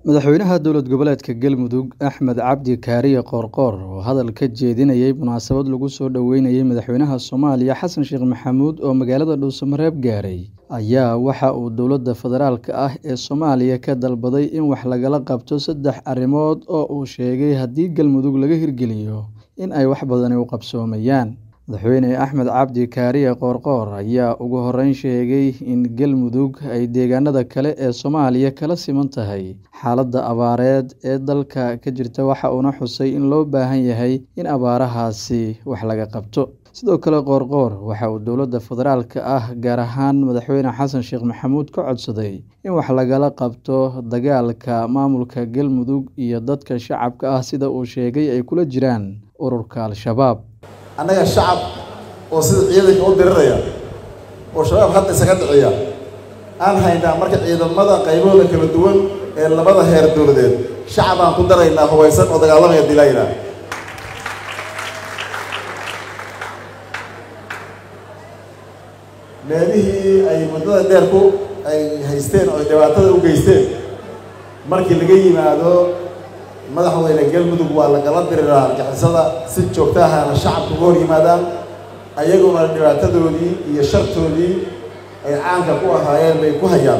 madaxweynaha dowlad goboleedka galmudug axmed cabdi kaariye qoorqoor oo hadal ka jeedinayay munaasabad lagu soo dhoweynayay madaxweynaha soomaaliya xasan sheekh maxamuud oo magaalada dhuusamareeb gaaray ayaa waxa uu dowladda federaalka ah ee soomaaliya ka dalbaday in wax lagala qabto saddex arrimood oo uu sheegay haddii galmudug laga hirgeliyo in ay wax badani u qabsoomayaan madaxweyne axmed cabdi kaariye qoorqoor ayaa ugu horeyn sheegay in galmudug ay deegaanada kale ee soomaaliya kala siman tahay xaaladda abaareed ee dalka ka jirta waxa uuna xusay in loo baahan yahay in abaarahaasi wax laga qabto sidoo kale qoorqoor waxa uu dowladda federaalka ah gaar ahaan madaxweyne xasan sheekh maxamuud ka codsaday in wax lagala qabto dagaalka maamulka galmudug iyo dadka shacabka ah sida uu sheegay ay kula jiraan ururka al-shabaab annaga shacab oo sida ciidanka u diriraya oo shabaab hadda isaga dhiciya aan haynaa marka ciidamada qaybahooda kala duwan ee labada heer dowladeed shacab aan ku daraynaa hubaysan oo dagaalamaya dilaayna meelihii ay muddada dheer ku ay haysteen oo dhibaatada u geysteen markii laga yimaado madaxweyne galmudug waa lagala diriraa argixisada si joogto ahana shacabka uga hor yimaadaan ayaguna dhibaatadoodii iyo shartoodii ay caanka ku ahaayeen bay ku hayaan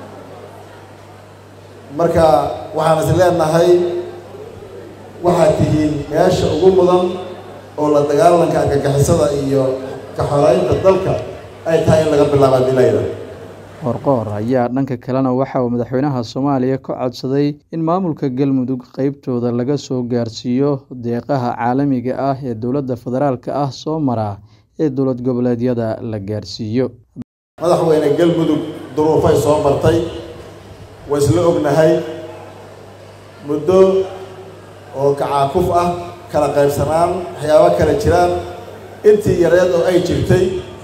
marka waxaan is leenahay waxaad tihiin meesha ugu mudan oo la dagaalanka argagixisada iyo kaxoreynta dalka ay tahay in laga bilaaba dilayda qoorqoor ayaa dhanka kalena waxa uu madaxweynaha soomaaliya ka codsaday in maamulka galmudug qeybtooda laga soo gaarsiiyo deeqaha caalamiga ah ee dowladda federaalka ah soo mara ee dowlad goboleedyada la gaarsiiyo madaxweyne galmudug duruufay soo martay waa isla ognahay muddo oo kacaakuf ah kala qaybsanaan waxyaabo kala jiraan intii yareed oo ay jirtay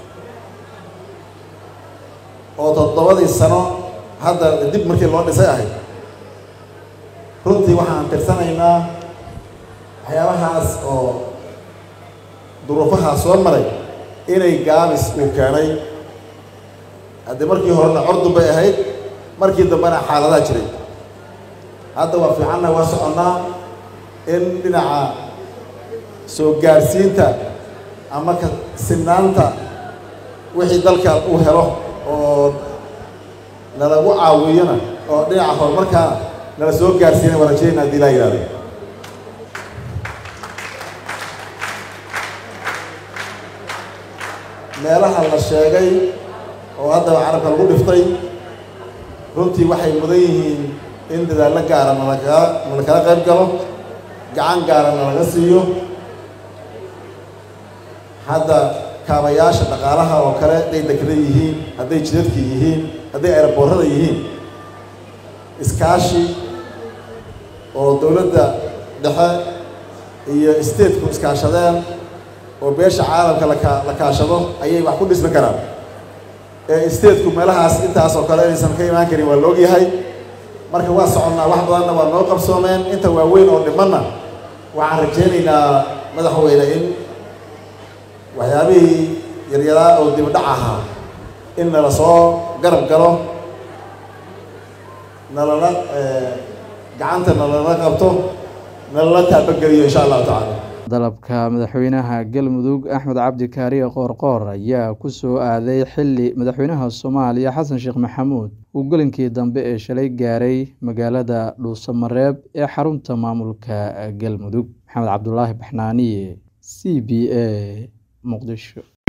oo toddobadii sano hadda dib markii loo dhisay ahayd runtii waxaan tirsanaynaa waxyaabahaas oo duruufahaas soo maray inay gaabis uu keenay haddii markii horena cordun bay ahayd markii dambena xaaladaha jiray hadda waa fiicanna waa soconnaa in dhinaca soo gaarsiinta ama ka sinaanta wixii dalka uu helo oo nalagu caawiyona oo dhinaca horumarkaana nala soo gaarsiina waa rajaynaa hadii laa yihahdo meelaha la sheegay oo haddaba carabka lagu dhiftay runtii waxay mudan yihiin in dadaallo gaara nalaka nalakala qayb galo gacan gaara nalaga siiyo hadda kaabayaasha dhaqaalaha oo kale hadday dekrada yihiin hadday jidadka yihiin hadday aeroboorada yihiin iskaashi oo dowladda dhexe iyo stateku iskaashadeen oo beesha caalamka laka la kaashado ayay wax ku dhismi karaan ee stateku meelahaas intaas oo kale inaysan ka imaan karin waa la ogyahay marka waa soconnaa wax badanna waa noo qabsoomeen inta waaweyn oo dhimanna waxaan rajaynaynaa madaxweyne in waxyaabihii yaryaraa oo dibdhac ahaa in nala soo garab galo nalala gacanta nalala qabto nalala taabageliyo insha allahu tacaala dalabka madaxweynaha galmudug axmed cabdi kaariye qoorqoor ayaa ku soo aaday xilli madaxweynaha soomaaliya xasan sheekh maxamuud uu gelinkii dambe ee shalay gaaray magaalada dhuusamareeb ee xarunta maamulka galmudug maxamed cabdulaahi baxnaaniye c b a muqdisho